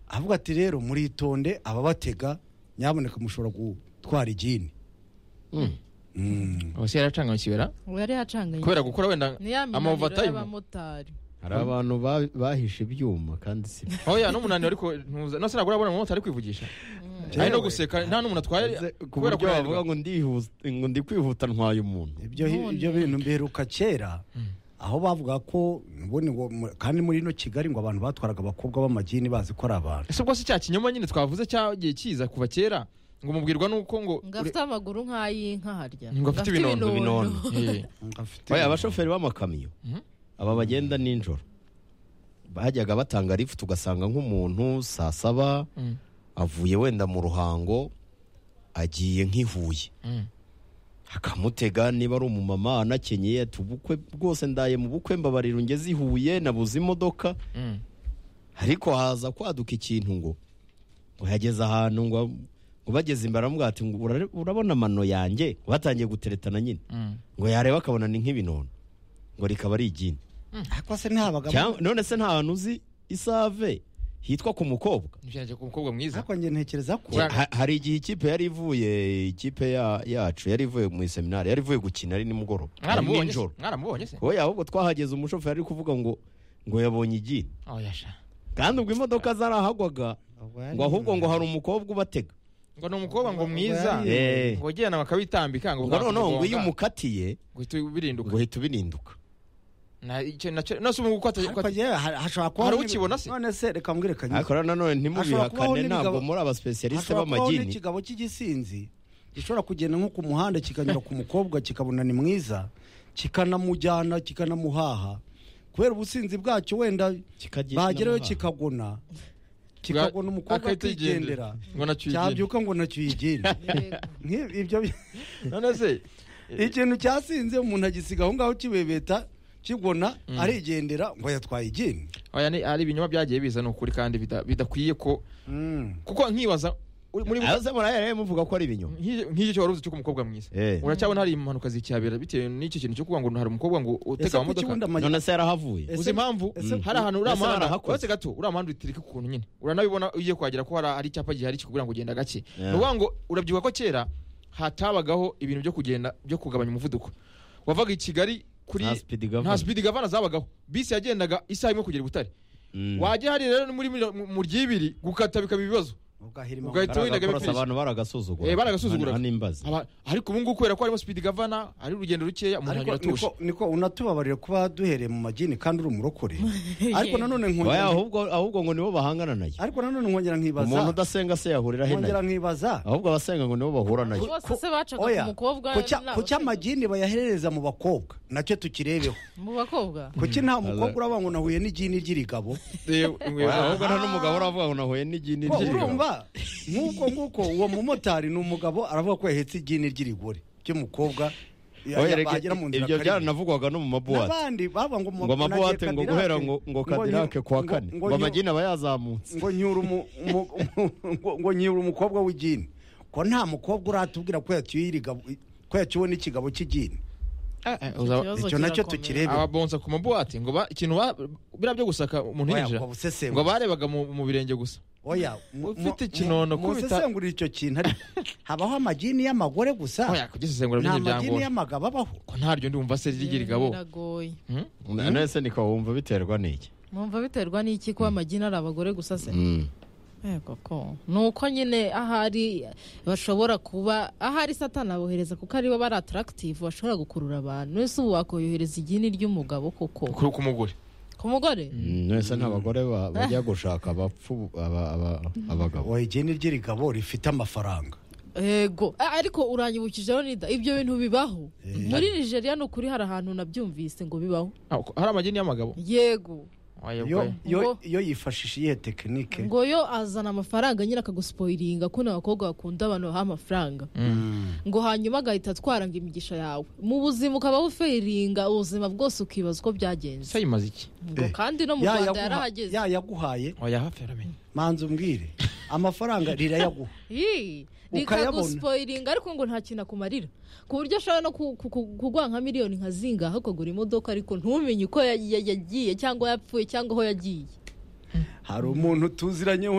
avuga ati rero muritonde ababatega nyamuneka mushobora gutwara igini ubu se yaracanganye kibera ubu yari yacanganye kubera gukora wenda ni ya minaniro amavatayimu y'abamotari hari abantu ba- bahishe ibyuma kandi si byo. oya n'umunaniro ariko ntuza no sinagura abona umumotari ari kwivugisha ari no guseka nta n'umuntu atwaye Nze- ku kubera buryo wavuga kunanirwa ngo ndihuta ngo ndi kwihuta ntwaye umuntu ibyo None. ibyo bintu mbiheruka kera aho bavuga ko ubundi ngo mu- kandi muri ino kigali ngo abantu batwaraga abakobwa b'amagini bazi ko ari abantu ese ubwo se cya kinyoma nyine twavuze cyagiye kiza kuva kera ngo mubwirwa nuko ngo ngo afite amaguru nk'ay'inka harya ngo afite ibinono Eh, oya abashoferi b'amakamyo Mhm. aba bagenda nijoro bajyaga batanga lifuti ugasanga nk'umuntu saa saba mm, avuye wenda mu ruhango agiye nk'i Huye mm. akamutega niba ari umumama anakenyeye ati ubukwe bwose ndaye mu bukwe mbabarira ungeze i Huye nabuze imodoka Mm. ariko haza kwaduka ikintu ngo ngo yageze ahantu ngo ngo bageze imbere aramubwira ati ngo "Urare- urabona amano yanjye ngo batangiye guteretana nyine Mm. ngo yareba akabona ni nk'ibinono ngo rikaba ari igini ariko se ntabaga Cyangwa- none se nta hantu uzi isave hitwa ku mukobwa ntibyajya ku mukobwa mwiza ariko njye ntekereza ko Cyangwa- Ha- hari igihe ikipe yari ivuye ikipe ya- yacu yari ivuye mu iseminari yari ivuye gukina ari nimugoroba ari mwaramubonye se nijoro mwaramubonye se oya ahubwo twahageze umushoferi ari kuvuga ngo ngo yabonye igini oya sha kandi ubwo imodoka zarahagwaga ngo ahubwo ngo hari umukobwa ubatega ngo ni umukobwa ngo mwiza Ngo yari- ngo ugenda bakabitambika ngo ngo noneho ngo bwakugonga, iyo umukatiye ngo uhita birinduka ngo uhita ubirinduka Na- icyo nacyo no si ubu uko ariko ata- njyewe ha- hashobora kuba Hari ukibona se? none se reka mbwire kanyuze ariko rero nanone Hashobora kubaho ntimubihakane n'imigabo- ntabwo muri abasipesiyarisite Hashobora kubaho b'amagini n'ikigabo cy'igisinzi gishobora kugenda nko ku muhanda kikanyura ku mukobwa kikabona ni mwiza kikanamujyana kikanamuhaha kubera ubusinzi bwacyo wenda Kikagira bagerayo inama. kikagona kikagona umukobwa Akahita yigendera. akigendera ngo nacyo cyabyuka ngo nacyo uyigenda Nk'i- ibyo bi- none se ikintu cyasinze umuntu agisiga aho ngaho kibebeta kigona arigendera ngo yatwaye igini oya ni ari ibinyoma byagiye biza ni ukuri kandi bida- bidakwiye ko kuko nkibaza uri- muri Ayo se murayaraye muvuga ko ari ibinyoma nk'iki nk'iki cyo wari uzi cyo ku mukobwa mwiza Eh. uracyabona hari impanuka zikihabera bitewe n'icyo kintu cyo kuvuga ngo hari umukobwa ngo ese utega kuki amamodoka wenda amagi- none se yarahavuye ese- uzi impamvu ese- hari ahantu uriya Ese muhanda barahakoze. uretse gato uriya muhanda utirika ukuntu nyine uranabibona ugiye kuhagera ko hari hari icyapa gihari kikubwira ngo genda gake ni Yeah. ukuvuga ngo urabyibuka ko kera hatabagaho ibintu byo kugenda byo kugabanya umuvuduko wavaga i kigali kuri Nta speed governor. nta speed governor zabagaho bisi yagendaga isaha imwe kugera i butare Mm. wajya hari rero ni muri mira- mu- mu ry'ibiri gukata bikaba ibibazo ugahirima ugahita amafaranga. windaga Baragakorosa, bipfirije. abantu baragasuzugura Eh, baragasuzugura. Aha n'imbazi Aba- ariko ubu ngubu kubera ko harimo speed governor ari urugendo rukeya umuntu ariko anyura atuje niko, niko unatubabarire kuba duhereye mu magini kandi uri umurokore ariko nanone Oya, nkongera ahubwo ahubwo ngo nibo bahangana nayo ariko nanone nkongera umuntu nkibaza udasenga se yahurira he nkongera nayo nkibaza ahubwo abasenga ngo nibo bahura nayo Bose se bacaga oya, ku mukobwa kucya- n'abasore. kucya amagini bayahereza mu bakobwa nacyo tukirebeho mu bakobwa kuki nta mukobwa uraba ngo nahuye n'igini ry'irigabo Oya, Eh, eh, ahubwo ahubwo nta n'umugabo uravuga ngo nahuye n'igini Ko ry'irigabo. urumva nk'uko nguko uwo mumotari ni umugabo aravuga ko yahetse igini ry'irigore ry'umukobwa ya- Oya, ya- reka- bagera mu nzira ibyo karindwi. byaranavugwaga no mu mabuwate n'abandi baba ngo mu- ngo amabuwate nagiye ngo Cadillac, guhera ngo ngo nyu- kadirake kuwa ngo- kane ngo ngo nyu- amagini aba yazamutse ngo nyura umu- umu- ngo- ngo nyura umukobwa w'igini ko nta mukobwa uratubwira ko yacyuye irigabo ko yacyuwe n'ikigabo cy'igini eh, uzaba- Ikibazo icyo nacyo kirakomeye. tukirebe ababonsa ku mabuwate ngo ba- ikintu ba- biriya byo gusaka umuntu Oya, yinjira ngo busesengure. ngo barebaga mu mu birenge gusa oya mu- Ufite mu- ikinono mu- kubita- musesengurire icyo kintu ariko habaho amagini y'amagore gusa oya kugisesengura nta byinshi magini byangora y'amagabo abaho ko ntaryo ndumva se rigira igabo biragoye Hmm? none se niko wumva biterwa n'iki mwumva biterwa n'iki kuba amagini ari abagore gusa se Mm. yego ko ni uko nyine ahari bashobora kuba ahari satana abohereza kuko aribo bari atarakitive bashobora gukurura abantu ese ubu wakoyohereza igini ry'umugabo koko ku ku mugore ku mugore Mm, nese nta bagore ba- bajya gushaka abapfu aba- aba- abagabo oya igini ry'irigabo rifite amafaranga yego A- ariko uranyibukijeho nida ibyo bintu bibaho muri nigeria ni ukuri hari ahantu nabyumvise ngo bibaho Ah, ko- hari amagini y'amagabo yego Oya, yo, oya. yo, Ngo- yo yifashisha iyihe tekinike ngo yo azana amafaranga nyine akagusipoyiringa kuno abakobwa bakunda abantu baha amafaranga ngo hanyuma agahita atwara ngo imigisha yawe mu buzima ukaba buferinga ubuzima bwose ukibaza uko byagenze se yimaze iki ngo Eh. kandi no mu Ya rwanda yaguha- yarahageze ya yaguhaye oya hafi yaramenye manza umbwire amafaranga rirayaguha Ii, Ukayabona. rikagusipoyiringa ariko ngo nta kintu akumarira ku buryo ashobora no ku- ku- ku- kuguha nka miliyoni nka zingaho ukagura imodoka ariko ntumenye uko ya- ya- yagiye cyangwa yapfuye cyangwa aho yagiye hari umuntu tuziranyeho